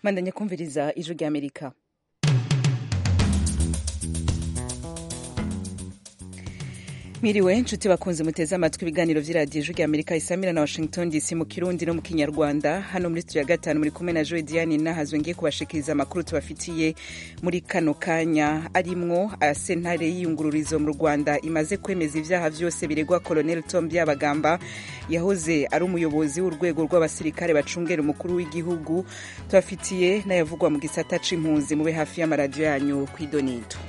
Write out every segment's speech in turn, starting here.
mandanya kumviriza ijwi ry'amerika Miriwe nshuti bakunze muteze amatwi ibiganiro vy'iradiyo ijwi ry'amerika isamira na washington dc mu kirundi no mu kinyarwanda hano muri studio ya gatanu muri kumwe na joe diane nahazwe ngiye kubashikiriza amakuru tubafitiye muri kano kanya arimwo aya sentare y'iyungururizo mu rwanda imaze kwemeza ivyaha vyose biregwa colonel tom byabagamba yahoze ari umuyobozi w'urwego rw'abasirikare bacungera umukuru w'igihugu tubafitiye n'ayavugwa mu gisata c'impunzi mube hafi y'amaradiyo yanyu kw'idonito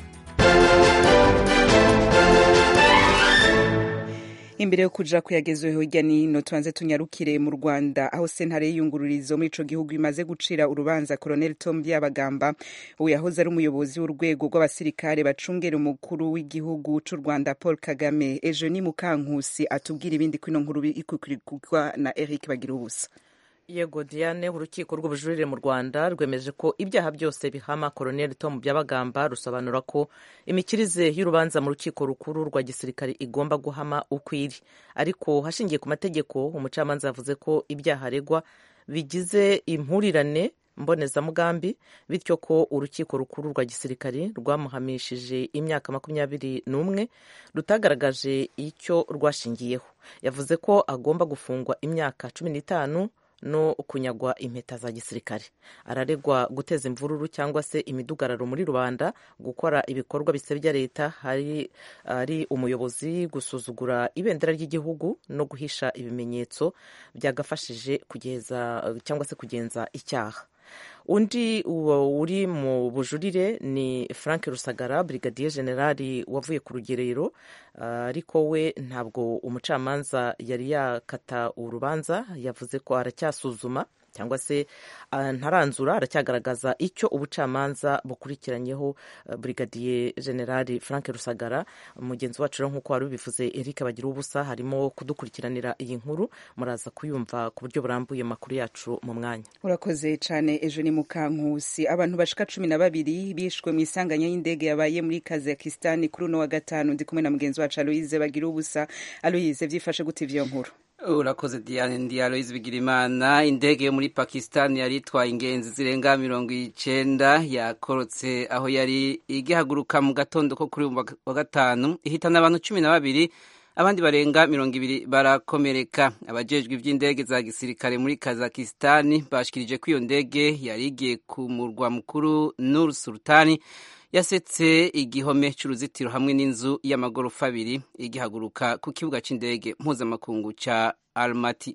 imbere yo kuja kuyagezweho hirya nino tubanze tunyarukire mu rwanda aho sentare y'iyungururizo muri ico gihugu imaze gucira urubanza colonel tom byabagamba ubu yahoze ari umuyobozi w'urwego rw'abasirikare bacungera umukuru w'igihugu c'u rwanda paul kagame ejo ni mukankusi atubwira ibindi kwino nkuru ikukurikirwa na eric bagira ubusa yego diane urukiko rw'ubujurire mu rwanda rwemeje ko ibyaha byose bihama koroneli tom byabagamba rusobanura ko imikirize y'urubanza mu rukiko rukuru rwa gisirikare igomba guhama uko iri ariko hashingiye ku mategeko umucamanza yavuze ko ibyaha aregwa bigize impurirane mbonezamugambi bityo ko urukiko rukuru rwa gisirikare rwamuhamishije imyaka makumyabiri n'umwe rutagaragaje icyo rwashingiyeho yavuze ko agomba gufungwa imyaka cumi n'itanu no kunyagwa impeta za gisirikare araregwa guteza imvururu cyangwa se imidugararo muri rubanda gukora ibikorwa bisebya leta hari ari umuyobozi gusuzugura ibendera ry'igihugu no guhisha ibimenyetso byagafashije kugeza cyangwa se kugenza icyaha undi uri mu bujurire ni frank rusagara brigadier generali wavuye ku rugerero ariko we ntabwo umucamanza yari yakata urubanza yavuze ko aracyasuzuma cyangwa se ntaranzura aracyagaragaza icyo ubucamanza bukurikiranyeho brigadier generali frank rusagara mugenzi wacu rero nk'uko wari ubivuze eric bagira ubusa harimo kudukurikiranira iyi nkuru muraza kuyumva ku buryo burambuye amakuru yacu mu mwanya urakoze cyane ejo ni mukankusi abantu bashika cumi na babiri bishwe mu isanganya y'indege yabaye muri kazakistan kuri uno wa gatanu ndi kumwe na mugenzi wacu aloyize bagira ubusa aloyize byifashe gute ivyo nkuru urakoze diane ndi aloyize bigirimana indege yo muri pakistan yari itwaye ingenzi zirenga mirongo icenda yakorotse aho yari igihaguruka mu gatondo ko kuri wa gatanu ihitana abantu cumi na babiri abandi barenga mirongo ibiri barakomereka abajejwe ivy'indege za gisirikare muri kazakistani bashikirije ko iyo ndege yari igiye ku murwa mukuru nur sultani yasetse igihome c'uruzitiro hamwe n'inzu y'amagorofa abiri igihaguruka ku kibuga c'indege mpuzamakungu ca almati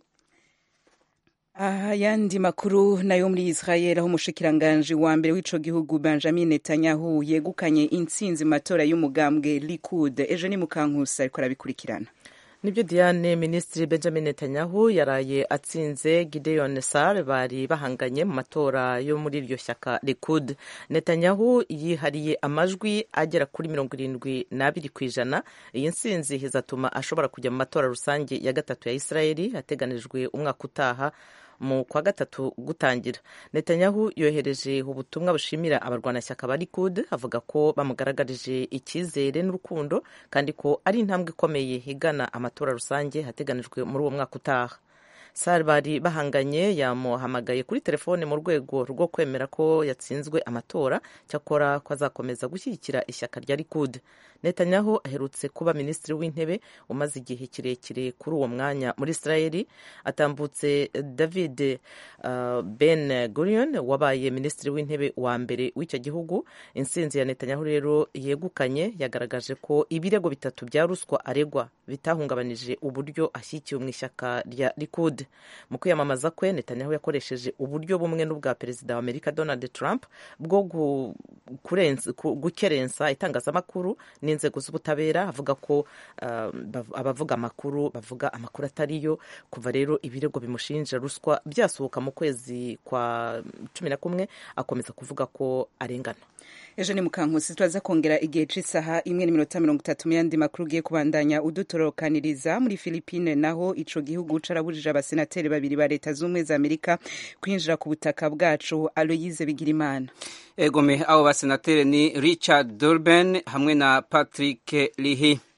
ayandi makuru nayo muri israel aho umushikiranganji wa mbere w'ico gihugu benjamin netanyahu yegukanye intsinzi mu matora y'umugambwe likud ejo ni mukankusi ariko arabikurikirana nibyo diane minisitiri benjamin netanyahu yaraye atsinze gideon sar bari bahanganye mu matora yo muri iryo shyaka likud netanyahu yihariye amajwi agera kuri mirongo irindwi n'abiri ku ijana iyi nsinzi izatuma ashobora kujya mu matora rusange ya gatatu ya israeli ateganijwe umwaka utaha mu kwa gatatu gutangira netanyahu yohereje ubutumwa bushimira abarwanashyaka ba likud avuga ko bamugaragarije icyizere n'urukundo kandi ko ari intambwe ikomeye igana amatora rusange hateganijwe muri uwo mwaka utaha sar bari bahanganye yamuhamagaye kuri telefone mu rwego rwo kwemera ko yatsinzwe amatora cyakora ko azakomeza gushyigikira ishyaka rya likud netanyahu aherutse kuba minisitiri w'intebe umaze igihe kirekire kuri uwo mwanya muri israeli atambutse david uh, ben gurion wabaye minisitiri w'intebe wa mbere w'icyo gihugu intsinzi ya netanyahu rero yegukanye yagaragaje ko ibirego bitatu bya ruswa aregwa bitahungabanije uburyo ashyigikiwe mu ishyaka rya likud mu kwiyamamaza kwe netanyahu yakoresheje uburyo bumwe n'ubwa perezida wa amerika donald trump bwo gukerensa itangazamakuru n'inzego z'ubutabera avuga ko abavuga amakuru bavuga amakuru atariyo kuva rero ibirego bimushinja ruswa byasohoka mu kwezi kwa cumi na kumwe akomeza kuvuga ko arengana ejo ni mukankusi turaza kongera igihe c'isaha imwe n'iminota mirongo itatu mu yandi makuru ugiye kubandanya udutorokaniriza muri filipine naho ico gihugu carabujije abasenateri babiri ba leta z'ubumwe za amerika kwinjira ku butaka bwacu aloyize bigirimana egome abo basenateri ni richard durban hamwe na patrick lihi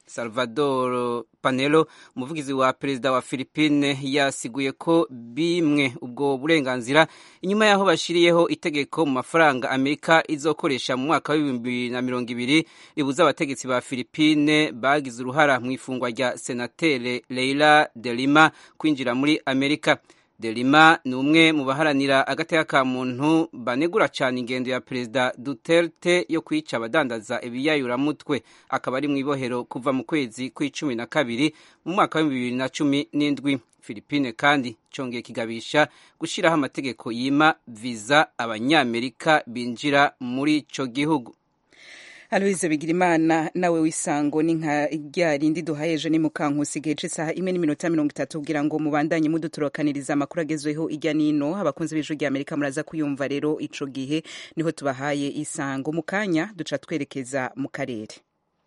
salvador panelo umuvugizi wa perezida wa philippine yasiguye ko bimwe ubwo burenganzira inyuma y'aho bashyiriyeho itegeko mu mafaranga amerika izokoresha mu mwaka w'ibihumbi bibiri na mirongo ibiri ribuza abategetsi ba philippine bagize uruhara mu ifungwa rya senatere leila de lima kwinjira muri amerika delima ni umwe mu baharanira agateka ka muntu banegura cyane ingendo ya perezida duterte yo kwica abadandaza ibiyayuramutwe akaba ari mu ibohero kuva mu kwezi kw'icumi na kabiri mu mwaka w'ibihumbi bibiri na cumi n'indwi philippine kandi cyongeye kigabisha gushyiraho amategeko yima viza abanyamerika binjira muri icyo gihugu aloise bigirimana nawe w'isango ni nka rya rindi duhaye ejo ni mukankusi igihe cy'isaha imwe n'iminota mirongo itatu kugira ngo mubandanye mudutorokaniriza amakuru agezweho ijya n'ino abakunzi b'ijwi rya amerika muraza kuyumva rero ico gihe niho tubahaye isango mu kanya duca twerekeza mu karere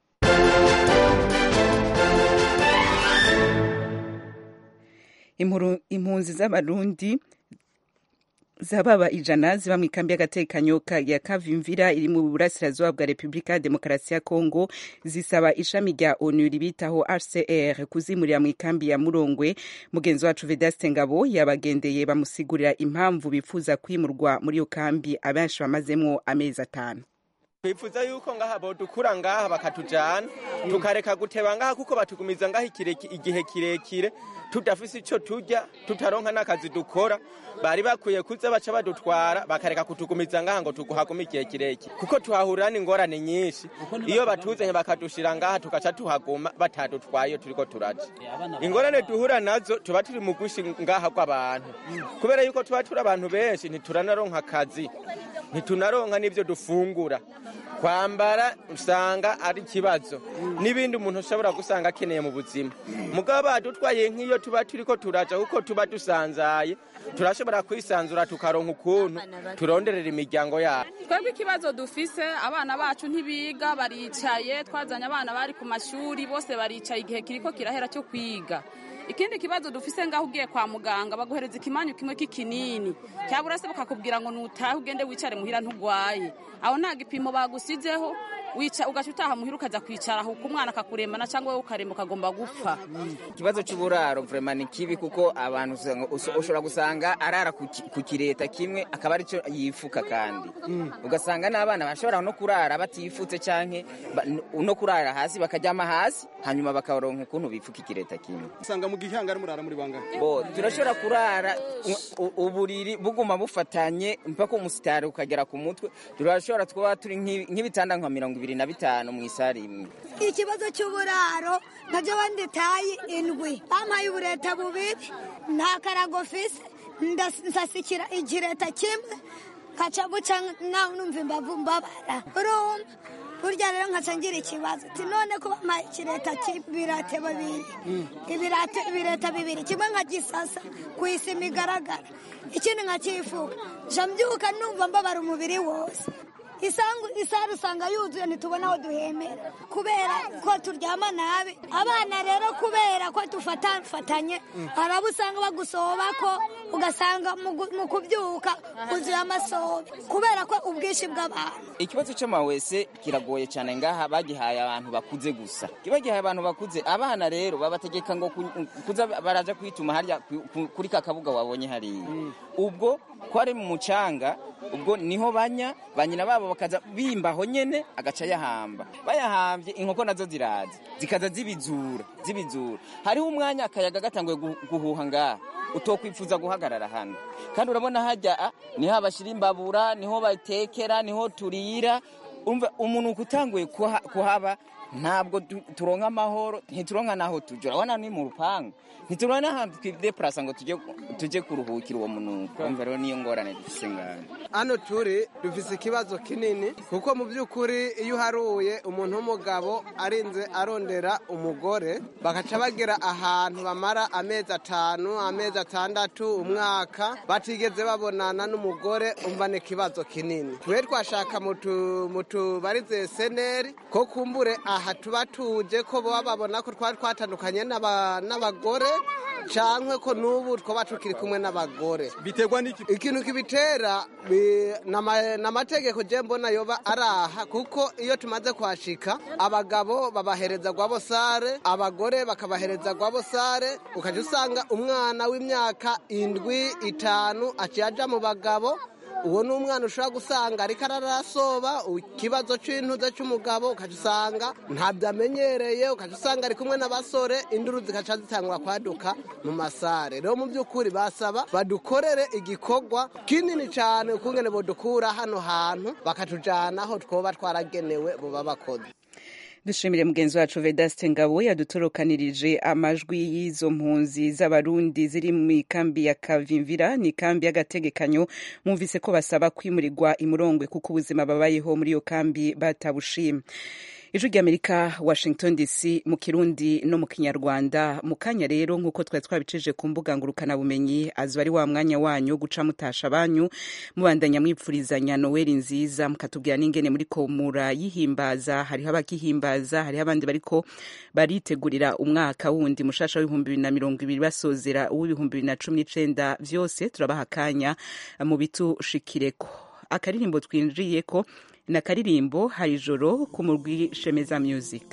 impunzi z'abarundi zababa ijana ziba mu ikambi y'agatekanyo ya kavimvira iri mu burasirazuba bwa repubulika ya demokarasi ya kongo zisaba ishami rya onu ribitaho rcr kuzimurira mu ikambi ya murongwe mugenzi wacu vedaste ngabo yabagendeye bamusigurira impamvu bifuza kwimurwa muri iyo kambi abenshi bamazemo amezi atanu twifuza yuko ngaha bodukura ngaha bakatujana tukareka guteba ngaha kuko batugumiza ngaha igihe kirekire tudafise ico turya tutaronka n'akazi dukora bari bakwiye kuza baca badutwara bakareka kutugumiza ngaha ngo tuguhagume igihe kirekire kuko tuhahurira n'ingorane nyinshi iyo batuzanye bakadushira ngaha tugaca tuhaguma batadutwaye turiko turaja ingorane duhura nazo tuba turi mu gushi ngaha rw'abantu kubera yuko tuba turi abantu benshi ntituranaronka akazi ntitunaronka n'ivyo dufungura kwambara usanga ari ikibazo n'ibindi umuntu ushobora gusanga akeneye mu buzima mugabo badutwaye nk'iyo tuba turiko turaja kuko tuba dusanzaye turashobora kwisanzura tukaronka ukuntu turonderera imiryango yabo twebwe ikibazo dufise abana bacu ntibiga baricaye twazanye abana bari ku mashuri bose baricaye igihe kiriko kirahera cyo kwiga ikindi kibazo dufise ngaho ugiye kwa muganga baguhereza ikimanyu kimwe k'ikinini cyabura se bakakubwira ngo nutahe ugende wicare muhira ntugwaye aho nta gipimo bagusizeho wica ugaca utaha muhira ukaza kwicara aho umwana akakurembana cyangwa wowe ukaremba ukagomba gupfa ikibazo cy'uburaro vrema ni kibi kuko abantu ushobora gusanga arara ku kireta kimwe akaba aricyo yifuka kandi ugasanga n'abana bashobora no kurara batifutse canke no kurara hasi bakaryama hasi hanyuma bakaronka ukuntu bifuka ikireta kimwe usanga mu gihanga ari murara muri bangahe bo turashobora kurara uburiri buguma bufatanye mpaka umusitari ukagera ku mutwe turashobora kuba turi nk'ibitanda nka mirongo ibiri na bitanu mu isari imwe ikibazo cy'uburaro nabyo banditaye indwi bampaye ubureta bubiri nta karago fise ndasasikira igireta kimwe nkaca guca nawe numva imbavu mbabara urumva burya rero nkaca ngira ikibazo ati none ko bampaye ikireta cy'ibirate babiri ibirate ibireta bibiri kimwe nkagisasa ku isima igaragara ikindi nkakifuka nja mbyuka numva mbabara umubiri wose isangu isari usanga yuzuye ntitubona aho duhemera kubera ko turyama nabi abana rero kubera ko dufatanye hari abo usanga bagusoba ko ugasanga mu kubyuka uzuye amasobe kubera ko ubwinshi bw'abantu ikibazo cy'amawese kiragoye cyane ngaha bagihaye abantu bakuze gusa kiba gihaye abantu bakuze abana rero babategeka ngo kuza baraja kwituma harya kuri ka kabuga wabonye hariya ubwo ko ari mu mucanga ubwo niho banya ba nyina babo bakaza bimbaho nyene agaca yahamba bayahambye inkoko nazo ziraza zikaza zibizura zibizura hariho umwanya akayaga gatanguye guhuha ngaha utokwifuza guhagarara hano kandi urabona hajya niho abashyira imbabura niho batekera niho turira umva umuntu utanguye kuhaba ntabwo turonka amahoro ntituronka n'aho tujya urabona ni mu rupangu ntituronka n'ahantu twidepurasa ngo tujye kuruhukira uwo munuko umva rero niyo ngorane dufise ngaho hano turi dufise ikibazo kinini kuko mu by'ukuri iyo uharuye umuntu w'umugabo arinze arondera umugore bagaca bagera ahantu bamara amezi atanu amezi atandatu umwaka batigeze babonana n'umugore umva ni ikibazo kinini twe twashaka mu tubarize seneri ko kumbure aha tuba tuje ko baba babona ko twari twatandukanye n'abagore cankwe ko n'ubu twaba tukiri kumwe n'abagore biterwa n'iki ikintu kibitera bi- nama- n'amategeko je mbona yoba araha kuko iyo tumaze kuhashika abagabo babahereza gwabosare abagore bakabahereza gwabosare ukaja usanga umwana w'imyaka indwi itanu aciye aja mu bagabo uwo ni umwana ushobora gusanga ariko ararasoba ikibazo c'intuze c'umugabo ukaca usanga ntabyo amenyereye ukaca usanga ari kumwe n'abasore induru zikaca zitangura kwaduka mu masare rero mu by'ukuri basaba badukorere igikorwa kinini cyane ukungene bodukura hano hantu bakatujana aho twoba twaragenewe buba bakoze dushimire mugenzi wacu vedaste ngabo yadutorokanirije amajwi y'izo mpunzi z'abarundi ziri mu ikambi ya kavimvira ni ikambi y'agategekanyo mwumvise ko basaba kwimurirwa imurongwe kuko ubuzima babayeho muri iyo kambi batabushima ijwi ry'amerika washington dc mu kirundi no mu kinyarwanda mu kanya rero nk'uko twari twabicije ku mbuga ngurukanabumenyi azuba ari wa mwanya wanyu wo guca mutasha banyu mubandanya mwipfurizanya noweli nziza mukatubwira n'ingene muri ko murayihimbaza hariho abakihimbaza hariho abandi bariko baritegurira umwaka wundi mushasha w'ibihumbi bibiri na mirongo ibiri basozera uw'ibihumbi bibiri na cumi n'icenda vyose turabaha akanya mu bitushikireko akaririmbo twinjiyeko ni akaririmbo hari ijoro ku murwi shemeza music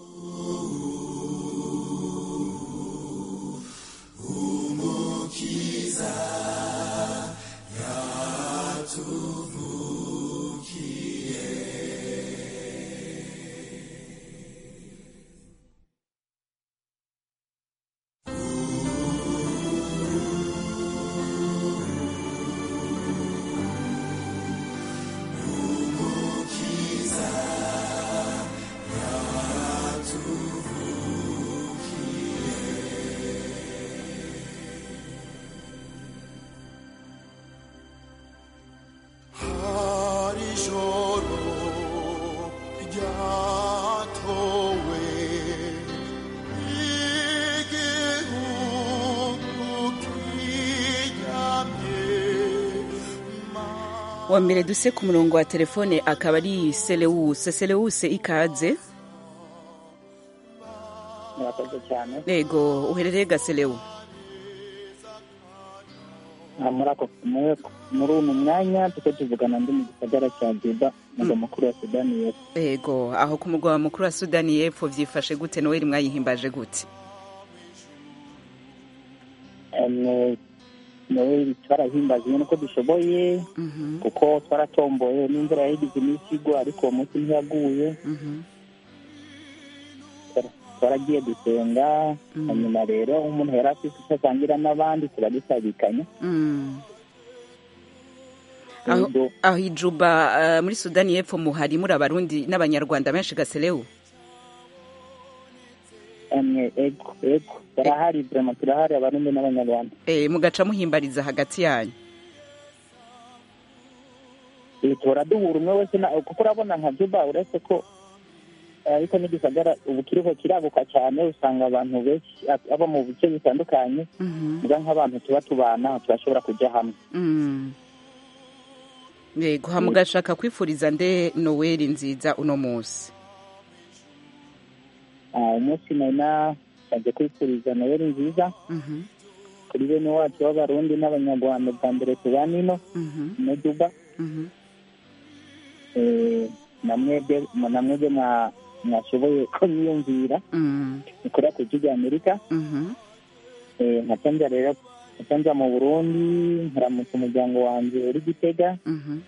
hari ijoro ryatowe igihugu kiryamye wa mbere duse ku murongo wa telefone akaba ari selewuse selewuse ikaze murakoze cyane yego uherereye gaselewu Ah, muri ako muri muri uno mwanya tuko tuvugana ndi mu gisagara cya juba mugwa mukuru wa sudani y'epfo yego aho ku mugwa mukuru wa sudani y'epfo vyifashe gute noweli mwayihimbaje gute Em, nawe twarahimbaje nyine uko dushoboye kuko twaratomboye n'imvura yahigize iminsi igwa ariko uwo munsi ntiyaguye Twara- twaragiye gusenga hanyuma rero umuntu yari afite icyo asangira n'abandi turagisabikanya Mm. aho Yego. aho ijuba eh, muri sudani y'epfo muhari muri abarundi n'abanyarwanda benshi gaselewu Emwe, ego ego barahari vrema turahari abarundi n'abanyarwanda Eh, mugaca muhimbariza hagati yanyu Eh, tuhora duhura umwe wese na- kuko urabona nka juba uretse ko eh, ariko n'igisagara ubu kiriho kiraguka cyane usanga abantu benshi ab- abo mu bice bitandukanye muga nk'abantu tuba tubana turashobora kujya hamwe Mm. yego ha mugashaka kwifuriza nde noweli nziza uno munsi Ah, umunsi nari nasabye kwifuriza noheli nziza Mhm, kuri bene wacu b'abarundi n'abanyarwanda bwa mbere tubana ino mhm, ino juba mhm. Eh, namwebwe namwebwe mwa- mwashoboye ko mwiyumvira Mm, mukora ku ijwi rya amerika mhm. Eh, nkaca nja rero nkaca nja mu burundi nkaramutsa umuryango wanjye uri gitega Mhm.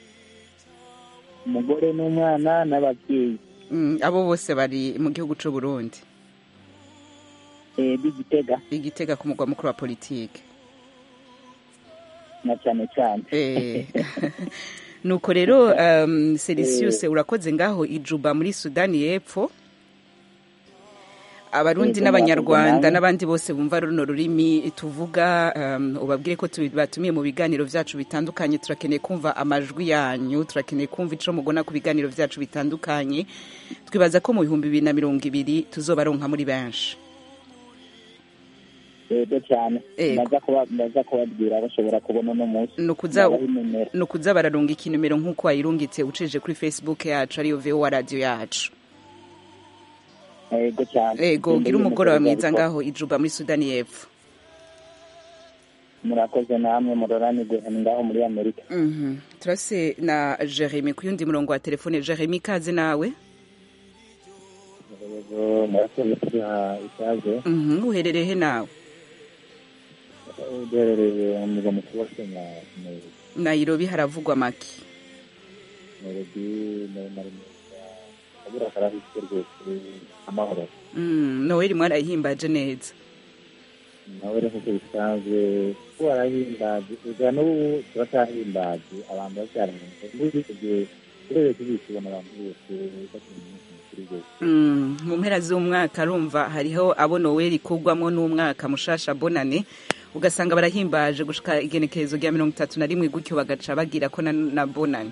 umugore n'umwana n'ababyeyi Mm, abo bose bari mu gihugu c'u Burundi eh, b'igitega igitega ku mugwa mukuru wa politike na cyane cyane Eh, nuko rero um, Celsius urakoze ngaho ijuba muri Sudani y'Epfo abarundi Yego, n'abanyarwanda murakoze n'abandi bose bumva runo rurimi tuvuga um, ubabwire ko tubi- batumiye mu biganiro vyacu bitandukanye turakeneye kumva amajwi yanyu turakeneye kumva ico mugona ku biganiro vyacu bitandukanye twibaza ko mu bihumbi bibiri na mirongo ibiri tuzobaronka muri benshi yego cyane Yego. ndaza kuba- ndaza kubabwira bashobora kubona uno munsi nukuza Ndabaha inimero. nukuza bararunga ikinomero nk'uko wayirungitse ucije kuri facebook yacu ariyo vowa radio yacu yego cyane ego gira Ndende umugoroba y'umugoroba mwiza ariko- ngaho ijuba muri sudani y'epfo murakoze namwe muroranirwe ngaho muri amerika Mhm. turase na jeremy ku yundi murongo wa telefone jeremy ikaze nawe rero murakoze kuduha ikaze Mhm, uherereye he nawe duherereye mu murwa mukuru wa kenya Nairobi. nairobi haravugwa make Nairobi nari meza kabura karahise rwose amahoro Mm, noweli mwarayihimbaje neza nawe rero nk'uko bisanzwe ko warahimbaje ega n'ubu turacyahimbaje abantu bacyarahimbaje n'ubu igihe urebeye kuri iki ubona abantu bose bakina umunsi mukuru rwose Mm, mu mpera z'umwaka arumva hariho abo noweli kugwamo n'umwaka mushasha bonane ugasanga barahimbaje gushika igenekerezo rya mirongo itatu na rimwe gutyo bagaca bagira ko na, na bonane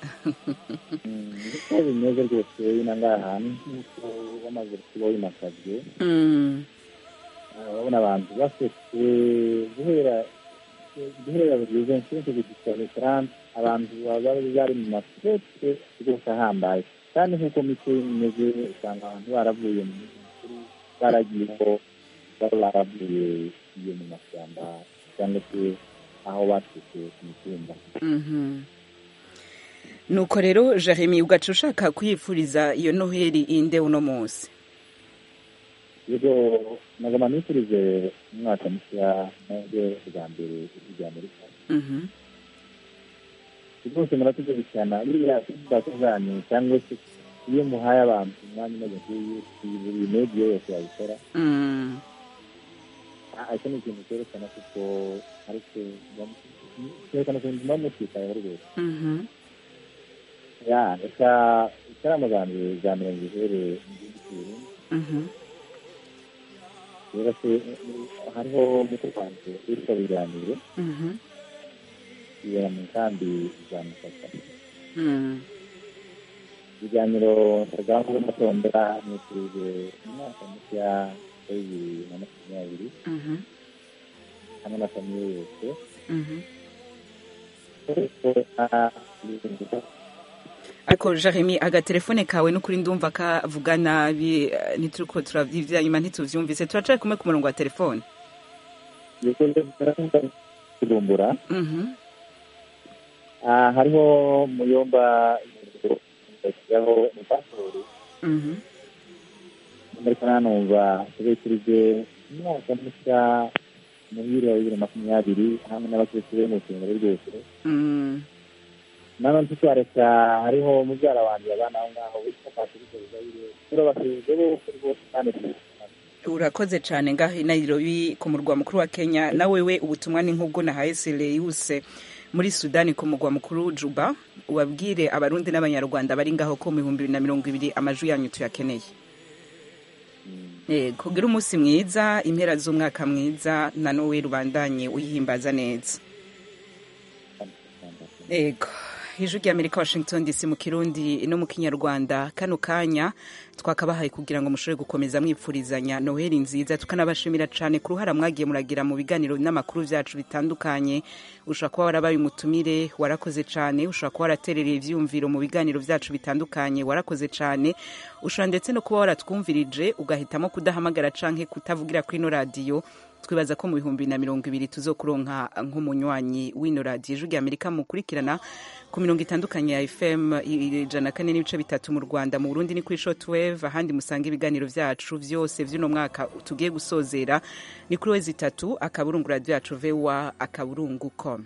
uko bimeze rwose bino ngaha nk'uko bamaze kuba bimakajwe Mm, urabona abantu basetse guhera guhera bugeze nshyinshi gushika restaurant abantu baba bari mu masete rwose ahambaye kandi nk'uko mico imeze usanga abantu baravuye mu minsi mikuru baragiyeho baba baravuye iyo mu mashyamba cyangwa se aho baturutse ku mitumba mhm. nuko rero jeremy ugaca ushaka kuyifuriza iyo noheli inde uno munsi rero nagoma nifurize umwaka mushya nabyo bwa mbere ijya amerika Mhm. rwose murakoze cyane biriya feedback zanyu cyangwa se iyo muhaye abantu umwanya umeze nk'uyu buri media yose yabikora Mm, Ah, icyo ni ikintu cyerekana kuko ariko cyerekana ko muba mutitayeho rwose mhm. ya reka ikarama zanjye za mirongo ihere mu gihugu cy'uburundi Mhm. rero se hariho muto wanjye witwa biganiro Mhm. ibera mu nkambi za musaka Mm. ibiganiro rwanda matondera nifurije umwaka mushya wa bibiri na makumyabiri Mhm. hamwe na famiye yose Mhm. ariko jeremy agatelefone kawe n'ukuri ndumva kavuga nabi eh, ntituriko turavyivya nyuma ntituvyumvise turacari kumwe ku murongo wa telefone kurumbura Mhm. Ah, hariho muyomba yaho pasiporo Mhm. ariko nanumva tubikirije umwaka mushya muhire wa bibiri na makumyabiri hamwe n'abakirisitu be mu rusengero rwose Mm. nanone ntitwareka hariho mubyara wanjye abana aho ngaho witwa patrice ruzayire turabasezeye bose rwose kandi urakoze cyane ngaho i nairobi ku murwa mukuru wa kenya na wewe ubutumwa ni nk'ubwo nahaye seleyuse muri sudani ku murwa mukuru juba ubabwire abarundi n'abanyarwanda bari ngaho ko mu bihumbi bibiri na mirongo ibiri amajwi yanyu tuyakeneye Eh, kugira umunsi mwiza impera z'umwaka mwiza na nowe rubandanye uyihimbaza neza ego ijwi ry'amerika washington dc mu kirundi no mu kinyarwanda kano kanya twakabahaye kugira ngo mushobore gukomeza mwipfurizanya noheli nziza tukanabashimira cyane ku ruhara mwagiye muragira mu biganiro n'amakuru byacu bitandukanye ushobora kuba warabaye umutumire warakoze cyane ushobora kuba waraterereye ibyiyumviro mu biganiro byacu bitandukanye warakoze cyane ushobora ndetse no kuba waratwumvirije ugahitamo kudahamagara canke kutavugira kuri ino radiyo twibaza ko mu bihumbi na mirongo ibiri tuzokuronka nk'umunywanyi w'ino radiyo ijwi ry'amerika mukurikirana ku mirongo itandukanye ya fm ijana na kane n'ibice bitatu mu rwanda mu burundi ni kuri shotwave ahandi musanga ibiganiro byacu byose by'uno mwaka tugiye gusozera ni kuri wezi itatu akaburungu radiyo yacu vewa akaburungu com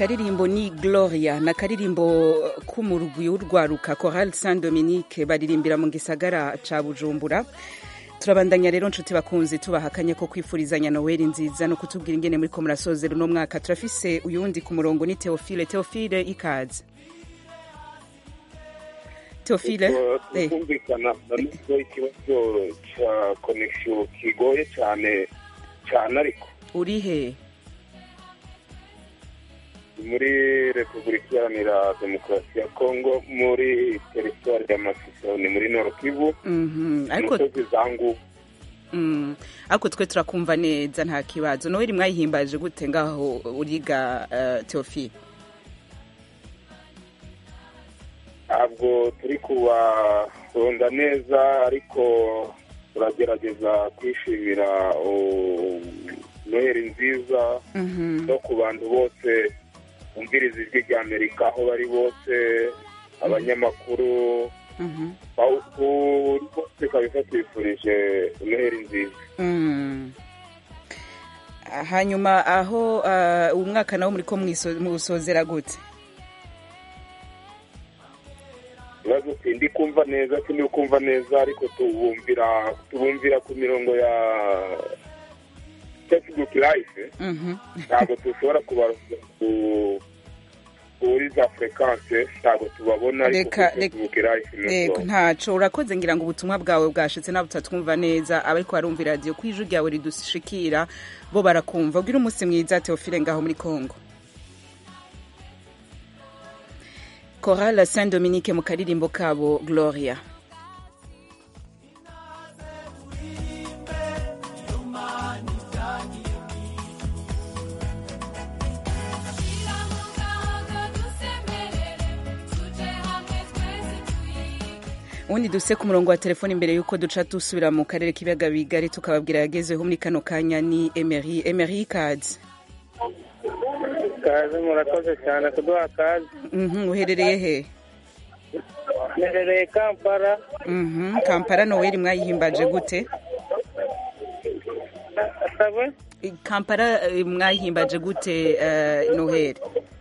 akaririmbo ni gloria ni akaririmbo k'umurwi w'urwaruka coral saint dominique baririmbira mu gisagara ca bujumbura turabandanya rero nshuti bakunzi tubahakanye ko kwifurizanya noweli nziza no kutubwira ingene muri ko murasozera uno mwaka turafise uyundi ku murongo ni teofile teofile ikaze teofile eh. kumvikana nubwo ikibazo cya konegisiyo kigoye cyane cyane ariko uri he muri repubulika iharanira demokarasi ya kongo muri teritwari ya masisi ni muri nord kivu Mhm, ariko umusozi za ngubu Mm, ariko twe turakumva neza nta kibazo noweli mwayihimbaje gute ngaho uriga uh, teofile ntabwo turi kubaronda neza ariko turagerageza kwishimira uh, noheri nziza Mhm. no ku bantu bose bumviriza ijwi rya amerika aho bari bose abanyamakuru Mhm. aho- buri bose kabisa twifurije noheri nziza Mm. hanyuma aho uh, uwo mwaka nawo muri ko mwiso- muwusozera gute ibibazo sindi kumva neza sindi kumva neza ariko tubumvira tubumvira ku mirongo ya facebook live Mhm. ntabwo dushobora kubaruza ku- kuri za frequence ntabwo tubabona ariko Reka- kuri facebook live ni Yego uko. ntaco urakoze ngira ngo ubutumwa bwawe bwashitse nabo tutatwumva neza abariko barumva iradiyo ko ijwi ryawe ridushikira bo barakumva ubwira umunsi mwiza teofile ngaho muri congo Chorale Saint Dominique mu karirimbo kabo Gloria ubundi duse ku murongo wa telefoni imbere y'uko duca dusubira mu karere k'ibiyaga bigari tukababwira yagezeho muri kano kanya ni emery emery kazi kaze murakoze cyane kuduha kaze Mhm, uherereye he mperereye kampala Mhm, kampala noweli mwayihimbaje gute asabwe kampala eh, mwayihimbaje gute eh, noheli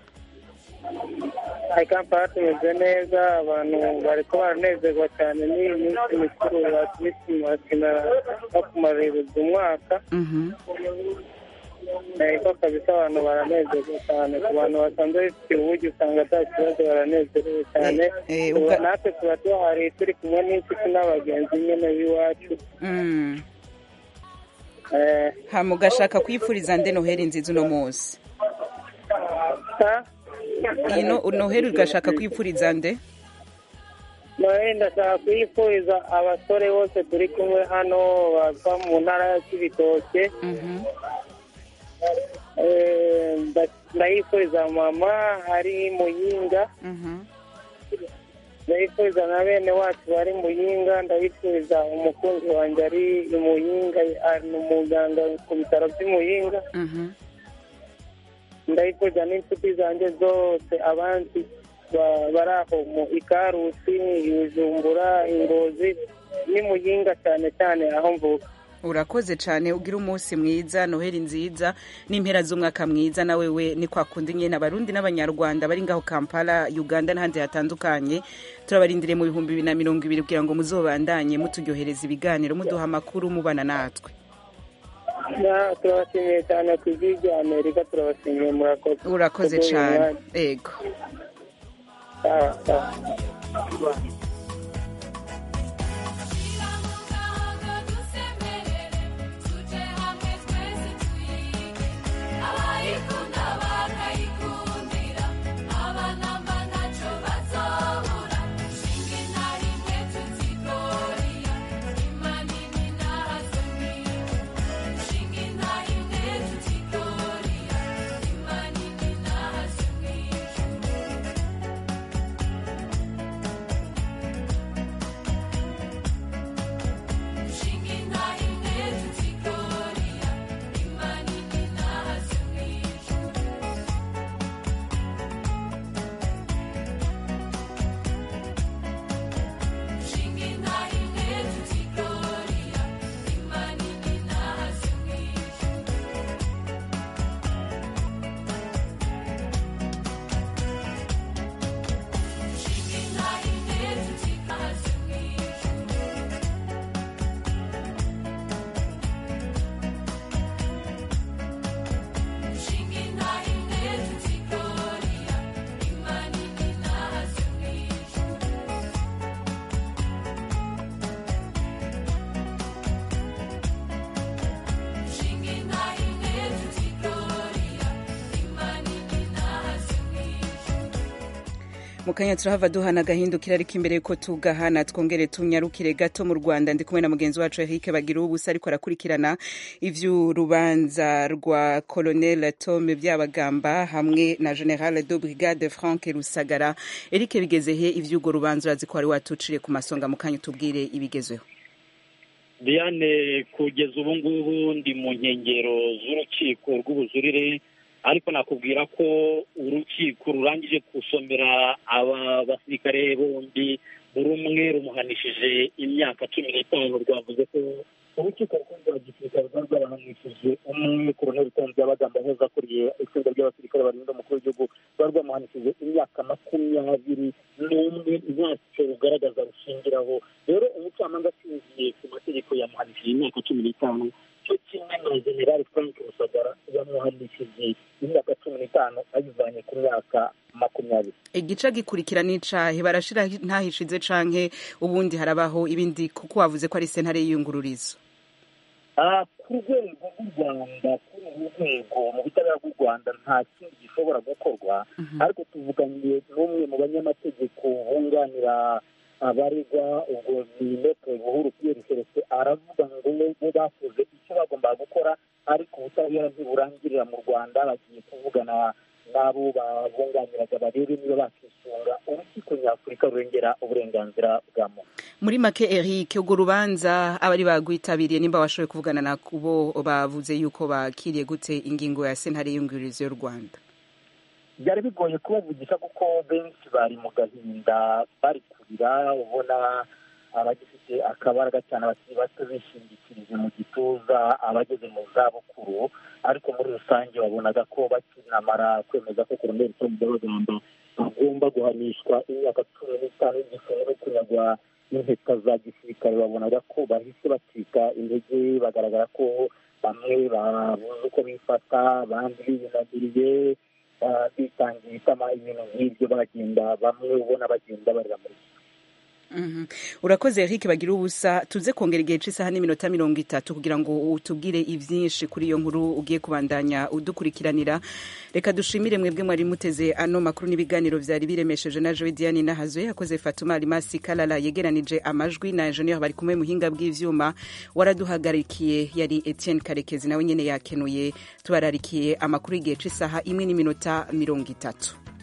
hari kampala tumeze neza abantu bari ko baranezerwa cyane n'iyi minsi mikuru ya kirisimasi na no kumaririza umwaka Mhm. ariko kabisa abantu baranezerwa cyane ku bantu basanzwe bifitiye uburyo usanga nta kibazo baranezerewe cyane Eh, eh, Ubu ubwa- natwe tuba duhari turi kumwe n'inshuti n'abagenzi nyine b'iwacu Mm. Eh, hama ugashaka kwifuriza nde noheli nziza uno munsi sa- iyi no- noheli ugashaka kwifuriza nde Noheli ndashaka kuyifuriza abasore bose turi kumwe hano bava mu ntara ya Cibitoke Eh, nda- ndayifuriza mama ari muyinga ndayifuriza na bene wacu bari muyinga ndayifuriza umukunzi wanjye ari muyinga ari umuganga ku bitaro by'imuyinga ndayifuriza n'inshuti zanjye zose abandi ba- bari aho mu ikarusi ibijumbura ingozi n'imuyinga cyane cyane aho mvuka urakoze cyane ugira umunsi mwiza noheli nziza n'impera z'umwaka mwiza na wewe ni kwa kundi nyine abarundi n'abanyarwanda bari ngaho kampala uganda n'ahandi hatandukanye turabarindiriye mu bihumbi bibiri na mirongo ibiri kugira ngo muzobandanye muturyohereza ibiganiro muduha amakuru mubana natwe Na- turabashimiye cyane ku ijwi rya amerika turabashimiye murakoze urakoze Kuduha cyane umwanya. ego Sawa, sawa. abayikunda bakayikundira abanamba ntacyo bazobura shinge na rimwe tuzitoriya imanini n'ahazobwira shinge na rimwe tuzitoriya imanini n'ahazobwira mu kanya turahava duhana agahindukira ariko imbere yuko tugahana twongere tunyarukire gato mu rwanda ndi kumwe na mugenzi wacu eric bagira ubusa ariko arakurikirana ivy'urubanza rwa colonel tome byabagamba hamwe na general de brigade frank rusagara eric bigeze he ivy'urwo rubanza urazi ko wari watuciriye ku masonga mu kanya utubwire ibigezeho diane kugeza ubu ngubu ndi mu nkengero z'urukiko rw'ubujurire ariko nakubwira ko urukiko rurangije gusomera aba basirikare bombi buri umwe rumuhanishije imyaka cumi n'itanu rwavuze ko urukiko rukuru rwa gisirikare rwari rwabahanishije umwe koroneli tonzi y'abagamba neza akuriye itsinda ry'abasirikare barinda umukuru w'igihugu rwari rwamuhanishije imyaka makumyabiri n'umwe ntacyo rugaragaza rushingiraho rero umucamanza ashingiye ku mategeko yamuhanishije imyaka cumi n'itanu cyo kimwe na generali frank rusagara yamuhanishije imyaka cumi n'itanu ayivanye ku myaka makumyabiri igice gikurikira n'icahe barashira ntahishize canke ubundi harabaho ibindi kuko wavuze ko ari sentare y'iyungururizo Ah, ku rwego rw'u rwanda kuri uru rwego mu butabera bw'u rwanda nta kindi gishobora gukorwa ariko tuvuganye n'umwe mu banyamategeko bunganira abaregwa ubwo ni metre buhuru pierre celestin aravuga ngo bo bakoze icyo bagombaga gukora ariko ubutabera ntiburangirira mu rwanda bagiye kuvugana n'abo babunganiraga barebe niba bakisunga urukiko nyafurika rurengera uburenganzira bwa muntu muri make eric urwo rubanza abari bagwitabiriye nimba washoboye kuvugana na bo bavuze yuko bakiriye gute ingingo ya sentare y'iyungururizo y'u rwanda byari bigoye kubavugisha kuko benshi bari mu gahinda bari kurira ubona abagifite akabaraga cyane abakiri bato bishingikirije mu gituza abageze mu zabukuru ariko muri rusange wabonaga ko bakinamara kwemeza ko koroneli tom byabagamba agomba guhanishwa imyaka cumi n'itanu y'igifungo no kunyagwa n'impeta za gisirikare babonaga ko bahise bacika intege bagaragara ko bamwe babuze uko bifata abandi biyunamiriye ah, bitangiye itama ibintu nk'ibyo bagenda bamwe ubona bagenda barira muri Mhm. urakoze eric bagira ubusa tuze kongera igihe cy'isaha n'iminota mirongo itatu kugira ngo utubwire ibyinshi kuri iyo nkuru ugiye kubandanya udukurikiranira reka dushimire mwebwe mwari muteze ano makuru n'ibiganiro byari biremesheje na joe diane nahazoye yakoze fatuma alimasi kalala yegeranije amajwi na enjeniyeri bari kumwe muhinga bw'ivyuma waraduhagarikiye yari etienne karekezi nawe nyene yakenuye tubararikiye amakuru y'igihe cy'isaha imwe n'iminota mirongo itatu